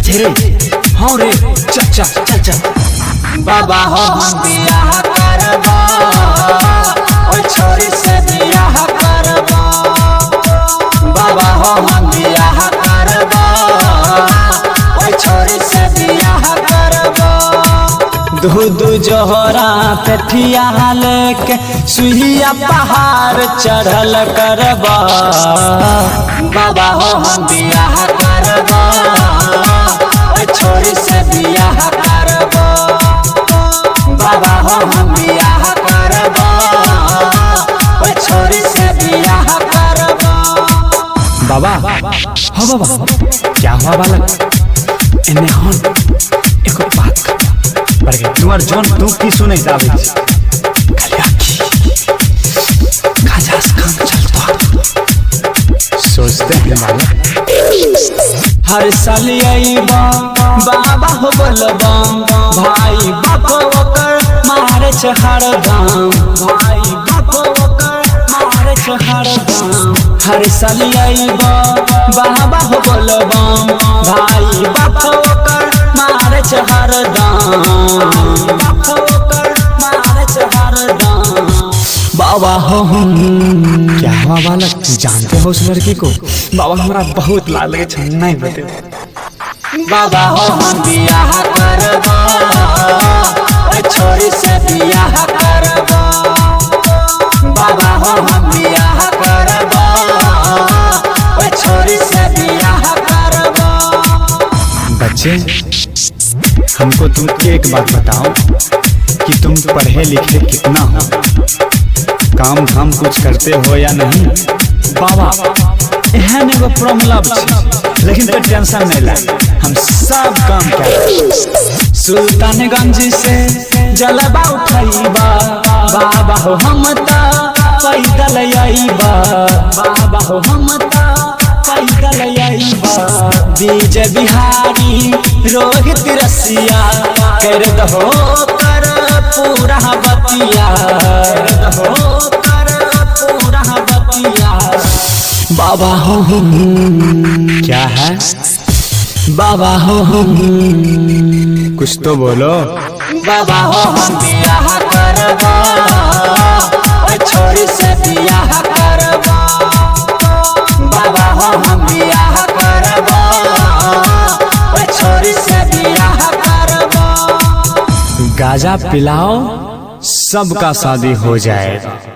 रे हाँ रे चल चल चल चल बाबा हो हम बियाह करबा ओए छोरी से बियाह करबा बाबा हो हम बियाह करबा ओए छोरी से बियाह करबा दूध जोहरा कठिया लेके सुइया पहाड़ चढ़ल करबा बाबा हो हम बियाह करबा ओए छोरी से बियाह करबा बाबा हो हम बियाह करबा ओए छोरी से बियाह करबा बाबा हाँ बाबा क्या हुआ बालक एने हन एको बात कर पर के तुम्हार जोन तू की सुनै जावे छी खाली आखी खाजा काम चल तो सोचते हैं बालक हर साल आईबा बाबा हो बोलबा भाई बाप ओकर मारे छ हरदम भाई बाप ओकर मारे छ हरदम हर साल आईबा बाबा हो बोलबा भाई बाप ओकर मारे छ हरदम बाप ओकर मारे छ हरदम बाबा हो हम क्या हुआ बालक जानते हो उस लड़की को बाबा हमारा बहुत लाल लगे छ नहीं बते बाबा हो हम बियाह करबा ओए छोरी से बियाह करबा बाबा हो हम बियाह करबा ओए छोरी से बियाह करबा बच्चे हमको तुम एक बात बताओ कि तुम पढ़े लिखे कितना हो काम धाम कुछ करते हो या नहीं बाबा एहन एगो प्रॉब्लम छै लेकिन तो टेंशन नहीं ला हम सब काम कर सुल्तानगंज से जलबा उठाइबा बाबा हो हम ता पैदल आइबा बाबा हो हम ता पैदल आइबा विजय बिहारी रोहित रसिया कर दहो कर पूरा बतिया कर दहो कर पूरा बतिया बाबा हो हम क्या है बाबा हो हम कुछ तो बोलो बाबा हो हम बियाह करबा ओए छोरी से बियाह करबा बाबा हो हम बियाह करबा ओए छोरी से बियाह करबा गाजा पिलाओ सबका शादी हो जाएगा